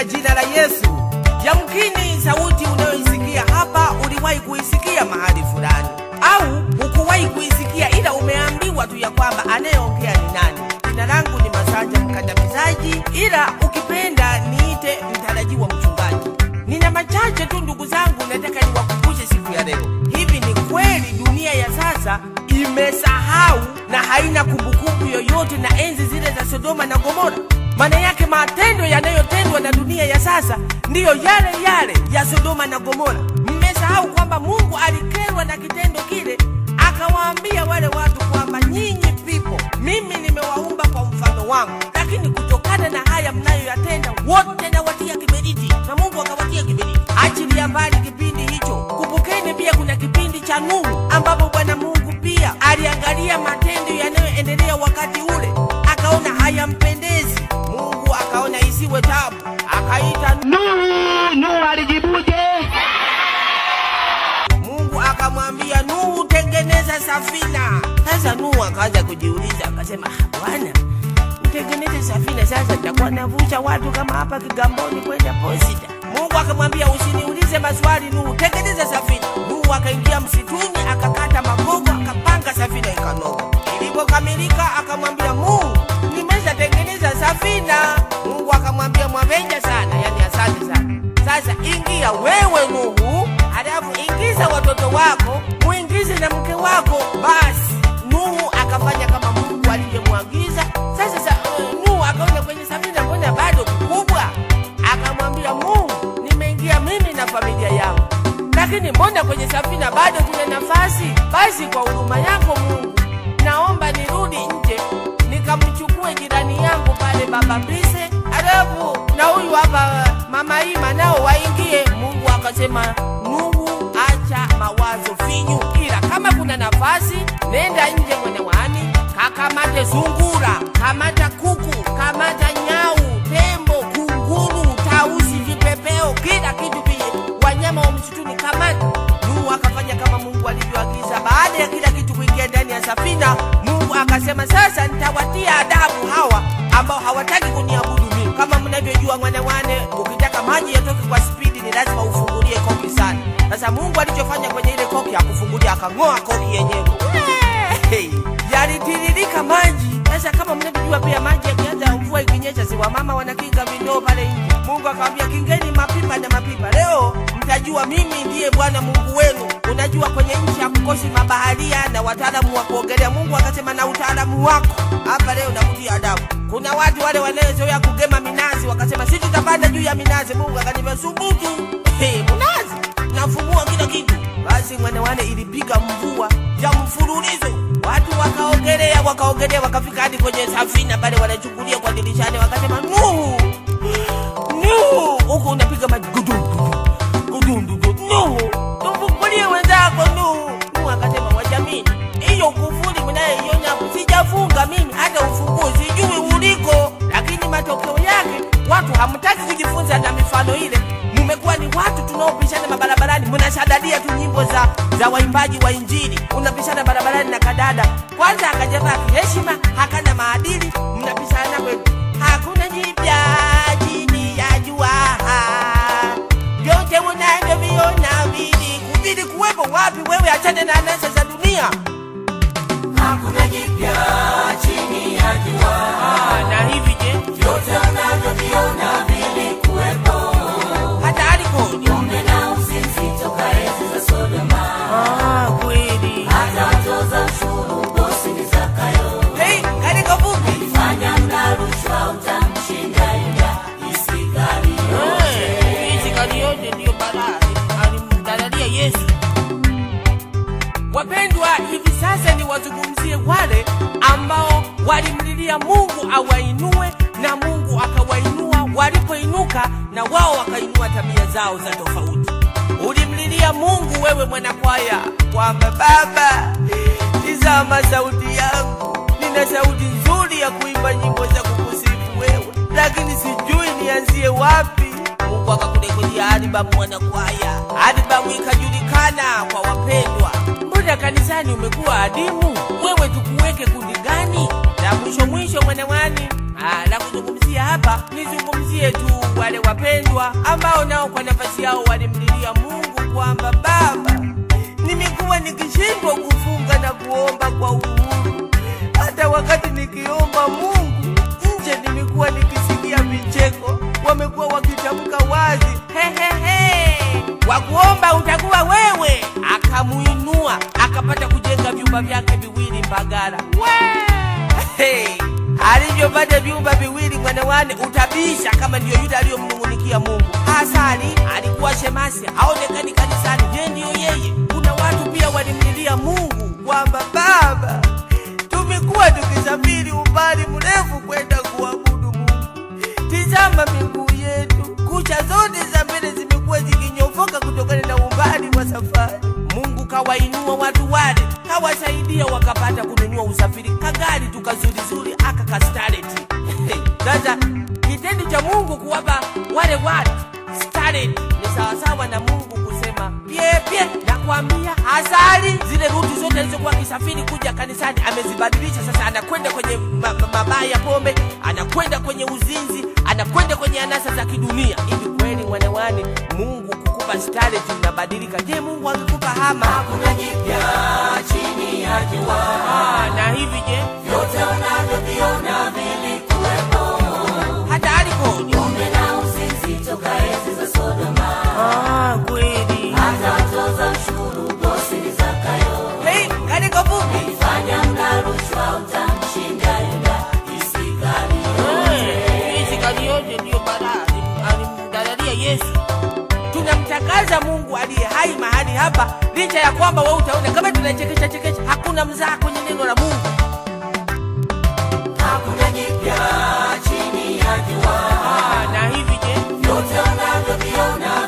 katika jina la Yesu. Yamkini sauti unayoisikia hapa uliwahi kuisikia mahali fulani, au hukuwahi kuisikia, ila umeambiwa tu ya kwamba anayeongea ni nani. Jina langu ni Masanja Mkandamizaji, ila ukipenda niite mtarajiwa mchungaji. Nina machache tu ndugu zangu, nataka niwakumbushe siku ya leo. Hivi ni kweli dunia ya sasa imesahau na haina kumbukumbu yoyote na enzi zile za Sodoma na Gomora? Maana yake matendo yanayotendwa na dunia ya sasa ndiyo yale yale ya Sodoma na Gomora. Mmesahau kwamba Mungu alikerwa na kitendo kile, akawaambia wale watu kwamba nyinyi pipo, mimi nimewaumba kwa mfano wangu, lakini kutokana na haya mnayoyatenda wote nawatia kiberiti, na Mungu akawatia kiberiti. Achilia mbali kipindi hicho, kumbukeni pia kuna kipindi cha Nuhu ambapo Bwana Mungu pia aliangalia matendo yanayoendelea wakati ule, akaona hayampendezi. Mungu akaona isiwe tabu, akaita Nuhu, Nuhu alijibuje? Mungu akamwambia Nuhu, tengeneza safina. Sasa Nuhu akaanza kujiuliza, akasema "Ah, Bwana, utengeneze safina, sasa nitakuwa navusha watu kama hapa Kigamboni kwenda Posita. Mungu akamwambia usiniulize maswali Nuhu, tengeneza safina. Nuhu akaingia msituni, akakata magogo, akapanga safina ikanoga. Ilipokamilika akamwambia Mungu, nimeshatengeneza safina. Mungu akamwambia mwavenja sana, yani asante sana. Sasa ingia wewe Nuhu, halafu ingiza watoto wako, muingize na mke wako. Basi Nuhu akafanya kama Mungu alivyomwagiza. Sasa sa, uh, Nuhu akaona kwenye safina, mbona bado kubwa? Akamwambia Mungu, nimeingia mimi na familia yangu, lakini mbona kwenye safina bado kuna nafasi? Basi kwa huruma yako Mungu, naomba nirudi nje nikamchukue jirani yangu pale baba Mbise, alafu na huyu hapa mama Ima nao waingie. Mungu akasema, Nuhu, acha mawazo finyu, ila kama kuna nafasi nenda nje mwanawani, kakamate sungura, kamata kuku, kamata nyau, tembo, kunguru, tausi, vipepeo, kila kitu pia, wanyama wa msituni kamata. Nuhu akafanya kama Mungu alivyoagiza. Baada ya kila kitu kuingia ndani ya safina, Mungu akasema, sasa nitawatia adabu hawa ambao hawataki kuniabudu mimi. Kama mnavyojua mwanawane, ukitaka maji yatoke kwa spidi ni lazima ufungulie koki sana. Sasa Mungu alichofanya kwenye ile koki akufungulia, akang'oa koki yenyewe, Hey! yalitiririka maji. Sasa kama mnavyojua pia maji yakianza, mvua ikinyesha, si wamama wanakinga vindoo pale nje. Mungu akamwambia kingeni mapipa na mapipa, leo mtajua mimi ndiye Bwana Mungu wenu. Unajua kwenye nchi hakukosi mabaharia na wataalamu wa kuogelea. Mungu akasema na utaalamu wako hapa leo nakutia adabu. Kuna watu wale wanaozoea kugema minazi, wakasema si tutapanda juu ya minazi. Mungu akaniambia subutu, hey, mnazi nafumua kila kitu. Basi mwanawane ilipiga mvua ya mfululizo, watu wakaogelea, wakaogelea, wakafika hadi kwenye safina pale, wanachungulia kwa dirishani, wakasema Nuhu, Nuhu, huku unapiga maji gudu gudu gudu gudu, Nuhu, tufungulie wenzako Nuhu. Nuhu akasema wajamini, hiyo kufuli mnayoiona hapo sijafunga mimi, hata ufunguo sijui uliko, lakini matokeo yake watu hamtaki kujifunza na mifano ile. Mumekuwa ni watu tunaopishana mabarabarani, mnashadadia tu nyimbo za, za waimbaji wa Injili, unapishana barabarani na kadada, kwanza akajavaa kiheshima, hakana maadili, mnapishana kweli. Hakuna jipya chini ya jua, vyote unavyoviona vili kuvili kuwepo wapi? Wewe achane na anasa za dunia. Hakuna jipya chini ya jua, Ah, na hivi je, vyote unavyoviona vilikuwepo. hata alikodi? Pombe na uzinzi toka enzi za Sodoma, Ah, kweli. hata watoza ushuru bosi ni Zakayo. Hey, katika fupi Fanya mla rushwa utamshinda Yuda Iskariote. hizi yote ndiyo balaa alimdalalia Yesu. Wapendwa, hivi sasa ni wazungumzie wale ambao walimlilia Mungu awainue na Mungu akawainua. Walipoinuka na wao wakainua tabia zao za tofauti. Ulimlilia Mungu wewe mwanakwaya, kwamba Baba, tizama sauti yangu, nina sauti nzuri ya kuimba nyimbo za kukusifu wewe, lakini sijui nianzie wapi. Mungu akakurekodia albamu mwanakwaya, albamu ikajulikana kwa wapendwa. Mbona kwenda kanisani umekuwa adimu, wewe tukuweke kundi gani? La mwisho mwisho, mwanawani Ah, la kuzungumzia hapa nizungumzie tu wale wapendwa ambao nao kwa nafasi yao walimlilia Mungu kwamba Baba, nimekuwa nikishindwa kufunga na kuomba kwa uhuru. Hata wakati nikiomba Mungu nje, nimekuwa nikisikia vicheko, wamekuwa wakitamka wazi hehehe, wa kuomba utakuwa wewe. Akamuinua akapata kujenga vyumba vyake viwili Mbagala. Hey, alivyopata vyumba viwili mwanawane, utabisha kama ndiyo yule aliyomnung'unikia Mungu. Hasani alikuwa shemasi, haonekani kanisani. Je, ndiyo yeye? Kuna watu pia walimlilia Mungu kwamba Baba, tumekuwa tukisafiri umbali mrefu kwenda kuabudu Mungu. Tizama miguu yetu, kucha zote za mbele zimekuwa zikinyofoka kutokana na umbali wa safari. Mungu kawainua watu wale, kawasaidia wakapata kununua usafiri, kagari tukazurizuri aka kastareti. Sasa kitendo cha Mungu kuwapa wale watu stareti ni sawasawa na Mungu kusema pyepye, nakwambia asali zile ruti zote alizokuwa akisafiri kuja kanisani amezibadilisha. Sasa anakwenda kwenye ma- ma- mabaa ya pombe, anakwenda kwenye uzinzi, anakwenda kwenye anasa za kidunia. Hivi kweli mwanawani, Mungu kukupa stareti unabadilika? Je, Mungu angekupa hama? Hakuna jipya chini ya jua, Ah, na hivi je, vyote unavyoviona vilikuwepo. hata alikoni? Pombe na uzinzi toka enzi za Sodoma, Ah, kweli. hata watoza ushuru bosi ni Zakayo. Hey, katika fupi Fanya mla rushwa utamshinda Yuda Iskariote. hizi kali yote ndiyo balaa alimdalalia Yesu. Tunamtangaza Mungu aliye hai mahali hapa, licha ya kwamba wewe utaona kama tunachekesha chekesha, hakuna mzaha kwenye neno la Mungu. Hakuna jipya chini ya jua, Ah, na hivi je, vyote unavyoviona